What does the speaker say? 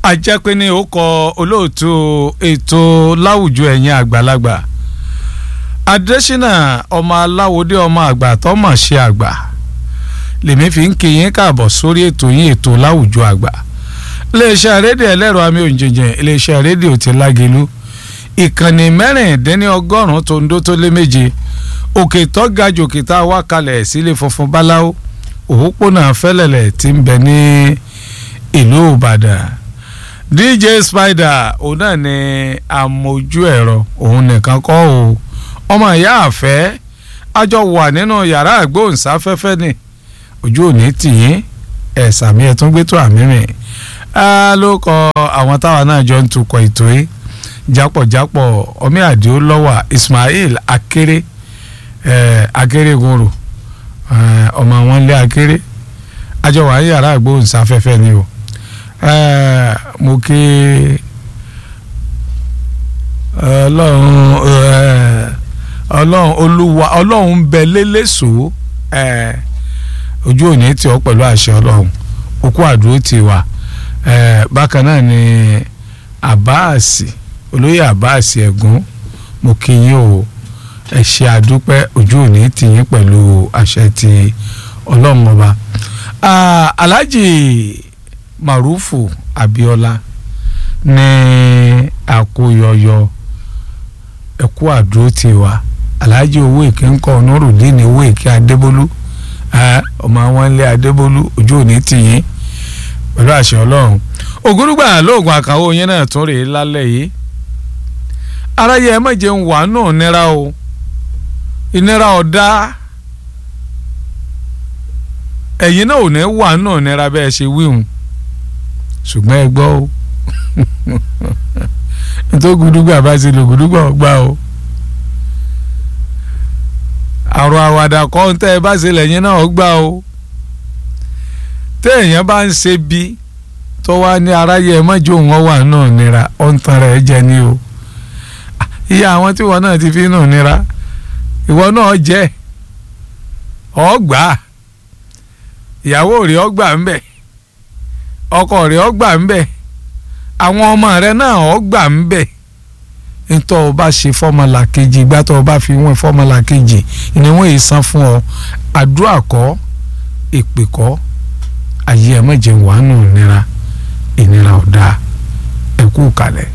ajẹ́pẹ́ ní ó kọ olóòtú ètò láwùjọ ẹ̀yìn àgbàlagbà adésínà ọmọ aláwòdé ọmọ àgbà tọmọ ṣe àgbà lèmi fi ń kí yín káàbọ̀ sórí ètò yín ètò láwùjọ àgbà iléeṣẹ́ rédíò ẹlẹ́rọ àmì òǹjẹ̀jẹ̀ iléeṣẹ́ rédíò ti lágelu ìkànnì mẹ́rìndínlọ́gọ́rùn-ún tó ń dó tó lé méje òkè tó ga jòkè tá a wá kalẹ̀ sílé funfun báláwo òpópónà fẹ́lẹ̀lẹ̀ tí ń bẹ ní ìlú ìbàdàn dj spider òun náà ni amójú ẹ̀rọ òun nìkan kọ́ o ọmọ ìyá àfẹ́ àjọ wà nínú yàrá àgbóhùnsáfẹ́fẹ́ ni ojú òní tìyín ẹ̀ sàmì ẹ̀ tún gbé tó àmì rìn ló kọ àwọn táwa náà jọ ń tukọ̀ ètò yìí jápọ̀jápọ̀ ọmí àdìo lọ́wà ismail akéré akéré gòrò ọmọ wọn lé akéré àjọ wà ní yàrá àgbóhùnsáfẹ́fẹ́ ni o mo kí ọlọ́run ọlọ́run olúwa ọlọ́run bẹ lélẹ́sọ̀ ojú òní tí ọ pẹ̀lú àṣẹ ọlọ́run òkú àdúró ti wà bákan náà ni àbáàsì olóyè àbáàsì ẹ̀gún mo kí yín o ẹ ṣe àdúpẹ́ ojú òní tì yín pẹ̀lú àṣẹ ti ọlọ́run ọba alhaji marufu abiola ní àkóyọyọ ẹkú àdúró ti wà alhaji owó èké ńkọ nurudeen owó èké adébólú ọmọ àwọn ilé adébólú ojú òní tì yín pẹ̀lú àṣẹ ọlọ́run ògúrúgbà lóògùn àkàwọ́ yẹn náà tún rèé lálẹ́ yìí aráyé ẹ má jẹun wà náà nira o ìnira ọ̀dá ẹ̀yin náà ò ní wà náà nira bẹ́ẹ̀ ṣe wíhun ṣùgbọ́n ẹ gbọ́ o nítorí gúdúgbà bá ti lò gúdúgbà ọgbà o àrò àwàdà kọ́ ń tẹ́ ẹ bá ṣe lẹ́yìn náà ọgbà o téèyàn bá ń ṣe bí tó wá ní aráyé ẹ mọ́jú òun wà náà nira ó ń tan rẹ̀ jẹ ní o iye àwọn tí wọn náà ti fi nù nira ìwọ náà jẹ ọgbà ìyàwó rẹ̀ ọgbà ń bẹ ọkọ rẹ̀ ọgbà ń bẹ àwọn ọmọ rẹ̀ náà ọgbà ń bẹ ntọ́ ọ bá ṣe fọ́mọlà kejì ìgbà tó o bá fi wọ́n fọ́mọlà kejì ni wọ́n yìí san fún ọ àdúrà kọ́ èpè kọ́ ayé ẹ̀ mọ̀jẹ̀ wàánu ìnira ìnira ọ̀dà ẹ̀kú kalẹ̀.